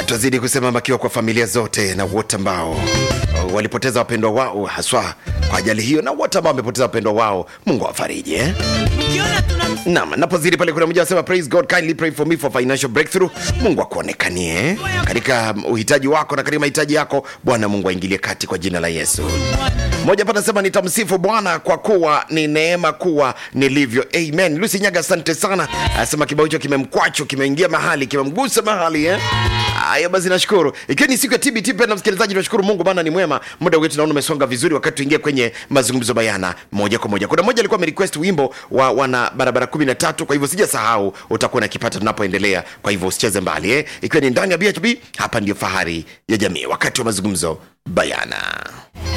Tutazidi kusema makiwa kwa familia zote na wote ambao uh, walipoteza wapendwa wao haswa kwa ajali hiyo na wote ambao wamepoteza wapendwa wao, Mungu awafariji eh? Mkiona tuna Naam, napozidi pale kuna mmoja anasema praise God kindly pray for me for financial breakthrough. Mungu akuonekanie eh? katika uhitaji wako na katika mahitaji yako. Bwana Mungu aingilie kati kwa jina la Yesu. Mmoja hapa anasema nitamsifu Bwana kwa kuwa ni neema kuwa nilivyo. Amen. Lucy Nyaga, asante sana. Anasema kibao hicho kimemkwacho, kimeingia mahali, kimemgusa mahali eh? Haya basi, nashukuru. Ikiwa ni siku ya TBT, pia na msikilizaji, tunashukuru Mungu maana ni mwema. Muda wetu naona umesonga vizuri, wakati tuingie kwenye mazungumzo bayana moja kwa moja. Kuna mmoja alikuwa amerequest wimbo wa wana barabara 13, kwa hivyo sijasahau, utakuwa nakipata tunapoendelea, kwa hivyo usicheze mbali eh? Ikiwa ni ndani ya BHB, hapa ndio fahari ya jamii, wakati wa mazungumzo bayana.